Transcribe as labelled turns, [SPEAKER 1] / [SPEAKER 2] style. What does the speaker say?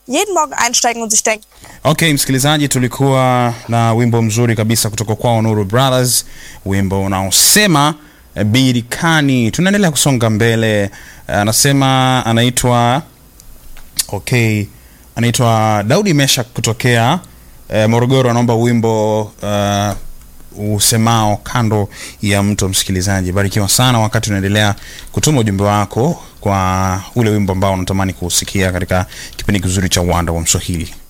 [SPEAKER 1] jeden Morgen einsteigen und sich denken,
[SPEAKER 2] Okay, msikilizaji, tulikuwa na wimbo mzuri kabisa kutoka kwao Nuru Brothers, wimbo unaosema eh, birikani. Tunaendelea kusonga mbele. Eh, Anasema anaitwa okay, anaitwa Daudi Mesha kutokea eh, Morogoro, anaomba wimbo uh, usemao kando ya mto. Msikilizaji, barikiwa sana wakati unaendelea kutuma ujumbe wako kwa ule wimbo ambao unatamani kuusikia katika kipindi kizuri cha uwanda wa Mswahili.